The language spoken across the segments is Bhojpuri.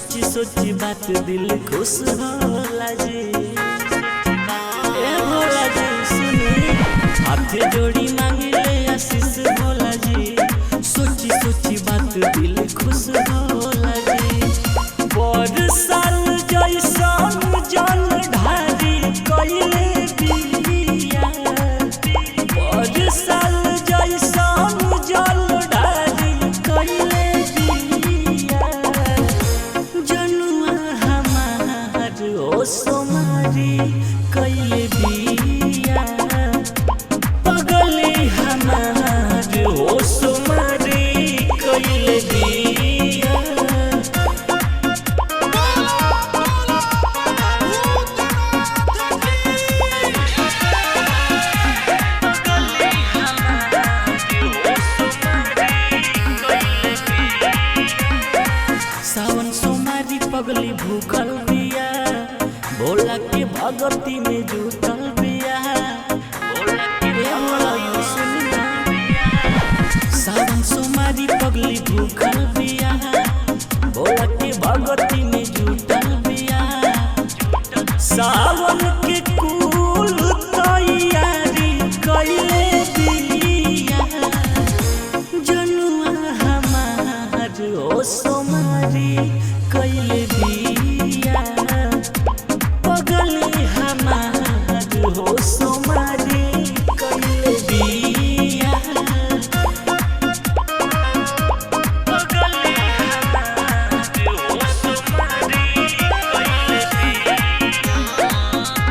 सोची सोची बात दिल खुश होला जी ए भोला जी सुनी हाथ जोड़ी मांगिले आशीष भोला जी सोची सोची बात दिल खुश होला जी पर साल जैसन जल ढारी कइले बिया पर साल जैसन जल ढारी कइले बिया जनुआ हमार ओ सोमारी कइले बिया पगले हमार ओ सोमारी कइले बिया सावन सोमारी पगली भूखल बिया भोला के भगती में जुटल बिया भोला के भगती सुनिया सावन सोमारी पगली भूखल बिया भोला के भगती में जुटल बिया सावन के कुल तैयारी कइले बिया जनुआ हमार ओ सोमारी कइले बिया पगले हमार हो सोमारी कइले बिया पगले हमार हो सोमारी कइले बिया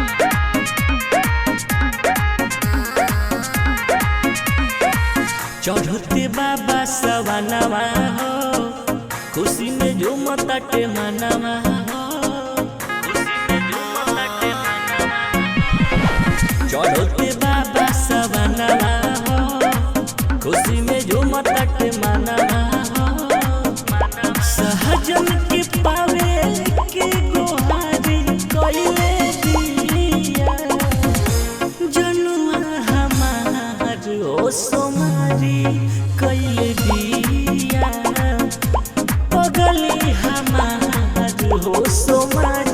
चढ़ते बाबा सवानवा हो खुशी में झूमताटे मनवा हो खुशी में झूमताटे मनवा चढ़ते बाबा सवानवा हो खुशी में झूमताटे मनवा हो सहजन के पावे के गोहारी कइले दिया जनुआ हमार ओ सोमारी कइले बिया पगली हमार हो सोमारी